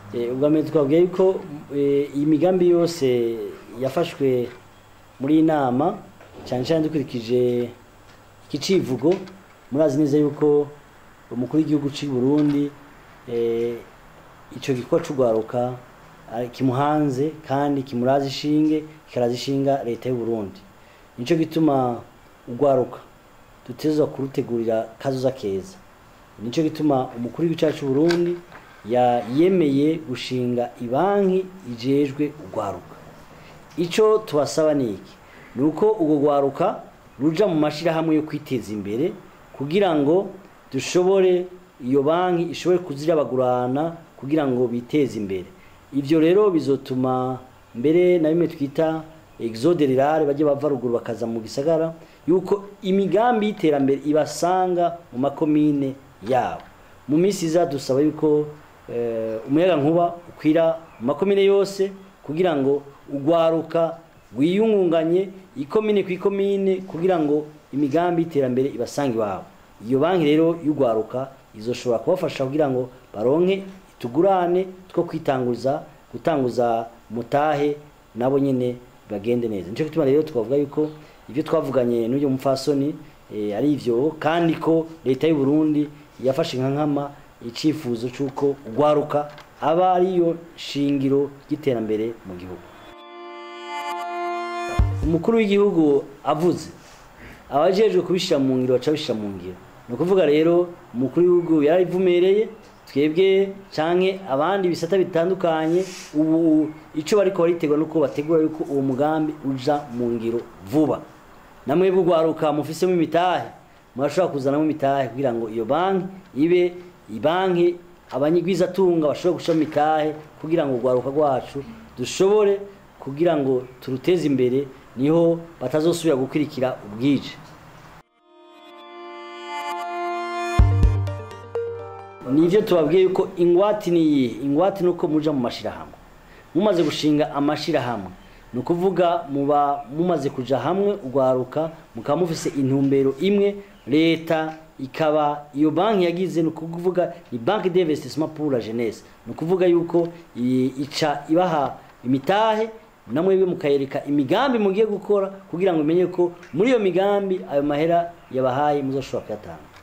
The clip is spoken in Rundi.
Eh, ubwa mbere twabwiye yuko eh, iyi migambi yose yafashwe muri iyi nama cyane cyane dukurikije iki civugo murazi neza yuko umukuru w'igihugu cy'u Burundi eh, ico gikorwa c'ugwaruka ari- kimuhanze kandi kimuraza ishinge kikaraza ishinga leta y'u Burundi nico gituma ugwaruka dutezwa kurutegurira kazoza keza nico gituma umukuru w'igihugu cyacu cy'u Burundi ya yemeye gushinga ibanki ijejwe ugwaruka ico tubasaba ni iki ni uko urwo rwaruka ruja mu mashirahamwe yo kwiteza imbere kugira ngo dushobore iyo banki ishobore kuzirabagurana kugira ngo biteze imbere ivyo rero bizotuma mbere na bimwe twita exode rurale bajye bava ruguru bakaza mu gisagara yuko imigambi y'iterambere ibasanga mu makomine yabo mu minsi iza dusaba yuko eh, umuyaga nkuba ukwira mu makomine yose kugira ngo ugwaruka wiyungunganye ikomine ku ikomine kugira ngo imigambi y'iterambere ibasange iwabo iyo banki rero y'ugwaruka izoshobora kubafasha kugira ngo baronke tugurane two kwitanguza gutanguza mutahe nabo nyene bagende neza nico gituma rero twavuga yuko ivyo twavuganye n'uyu mupfasoni eh, ari ivyo kandi ko leta y'u Burundi yafashe nka nkama icifuzo c'uko ugwaruka aba ariyo shingiro ry'iterambere mu gihugu umukuru w'igihugu avuze abajejwe kubishira mu ngiro baca bishira mu ngiro ni ukuvuga rero umukuru w'igihugu yarabivumereye twebwe canke abandi bisata bitandukanye ubu ico bariko baritegura nuko bategura yuko uwo mugambi uja mu ngiro vuba namwe bugwaruka mufisemo imitahe murashobora kuzanamo imitahe kugira ngo iyo banki ibe ibanki abanyigwizatunga bashobore gushiramo imitahe kugira ngo urwaruka rwacu dushobore kugira ngo turuteze imbere niho batazosubira gukurikira ubwije nivyo tubabwiye yuko ingwati ni iyi ingwati ni uko muja mu mashirahamwe mumaze gushinga amashirahamwe ni ukuvuga muba mumaze kuja hamwe ugwaruka mukaba mufise intumbero imwe leta ikaba iyo banki yagize ni ukuvuga ni banki d'investissement pour la jeunesse ni ukuvuga yuko i- ica ibaha imitahe namwe mukayereka imigambi mugiye gukora kugira ngo umenye ko muri iyo migambi ayo mahera yabahaye muzoshobora kuyatanga